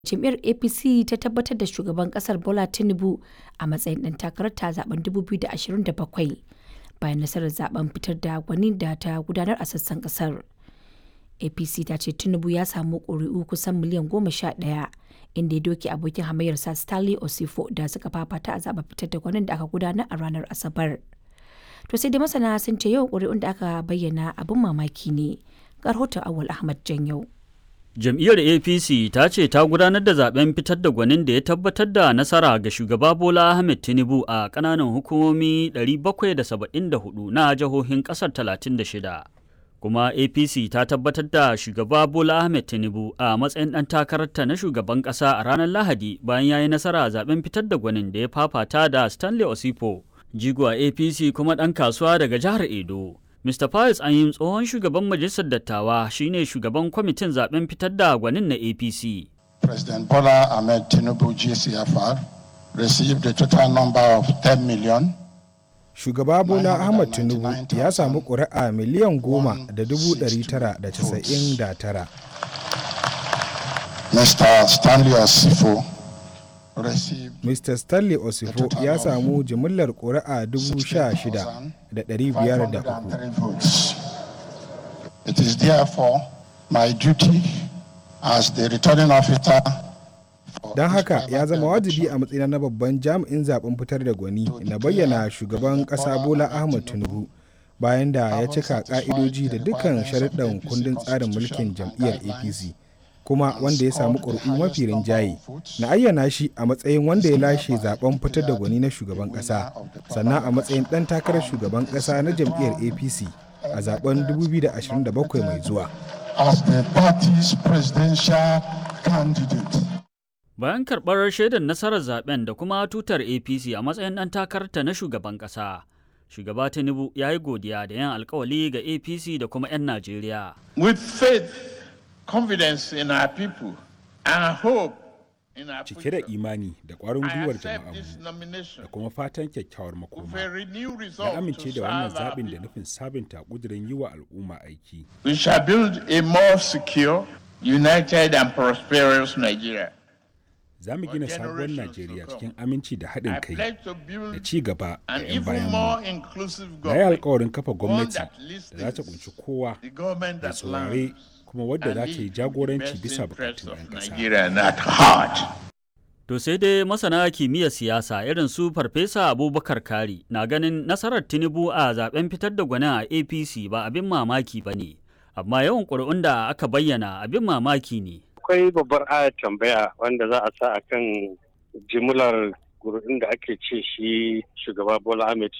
jam'iyyar apc ta tabbatar da shugaban kasar bola tinubu a matsayin ɗan takararta a zaben 2027 bayan nasarar zaben fitar da gwani da ta gudanar a sassan kasar apc ta ce tinubu ya samu ƙuri'u kusan miliyan goma sha ɗaya inda ya doke abokin hamayyarsa stanley osifo da suka fafata a zaben fitar da gwanin da aka gudanar a ranar asabar to sai dai masana sun ce yawan ƙuri'un da aka bayyana abin mamaki ne ga rahoton awal ahmad janyau Jam'iyyar APC ta ce ta gudanar da zaben fitar da gwanin da ya tabbatar da nasara ga shugaba Bola Ahmed Tinubu a ƙananan hukumomi 774 na jihohin ƙasar 36. Kuma APC ta tabbatar da shugaba Bola Ahmed Tinubu a matsayin ɗan takararta na shugaban ƙasa a ranar Lahadi bayan ya yi nasara a zaben fitar da gwanin da ya fafata da Stanley Osipo, jigo a APC kuma ɗan kasuwa daga jihar Edo. Mr. Pius Anyim tsohon shugaban majalisar dattawa shine shugaban kwamitin zaben fitar da gwanin na APC. President Bola Ahmed Tinubu GCFR received a total number of 10 million. Shugaba Bola Ahmed Tinubu ya samu ƙuri'a miliyan goma da dubu ɗari tara da casa'in da tara. Mr. Stanley Osifo Mr. Stanley Osifo ya samu jimillar ƙuri'a 16,503. It is therefore my duty as the returning officer Don haka ya zama wajibi a matsayina na babban jami'in zaben fitar da gwani na bayyana shugaban ƙasa Bola Ahmed Tinubu bayan da ya cika ƙa'idoji da dukkan sharuɗan kundin tsarin mulkin jam'iyyar APC. kuma wanda ya samu ƙuri'u mafi rinjaye na ayyana shi a matsayin wanda ya lashe zaben fitar da gwani na shugaban ƙasa sannan a matsayin ɗan takarar shugaban ƙasa na jam'iyyar apc a zaben 2027 mai zuwa bayan karɓar shaidar nasarar zaben da kuma tutar apc a matsayin ɗan takararta na shugaban ƙasa shugaba tinubu ya yi godiya da yin alkawali ga apc da kuma 'yan najeriya with faith confidence in our people and hope in our cike da imani da ƙwarin gwiwar jama'anmu da kuma fatan kyakkyawar makoma na amince da wannan zaɓin da nufin sabunta ƙudurin yi wa al'umma aiki we shall build a more secure united and prosperous nigeria za mu gina sabuwar najeriya cikin aminci da haɗin kai da ci gaba da 'yan bayanmu na yi alkawarin kafa gwamnati da za ta kunshi kowa da saurare kuma wadda za ta yi jagoranci bisa bukatun 'yan ƙasa. To sai dai masana kimiyyar siyasa irin su Farfesa Abubakar Kari na ganin nasarar Tinubu a zaben fitar da gwanin a APC ba abin mamaki ba ne, amma yawan ƙuri'un da aka bayyana abin mamaki ne. Akwai babbar ayar tambaya wanda za a sa a kan jimlar ƙuri'un da ake ce shi shugaba Bola Ahmed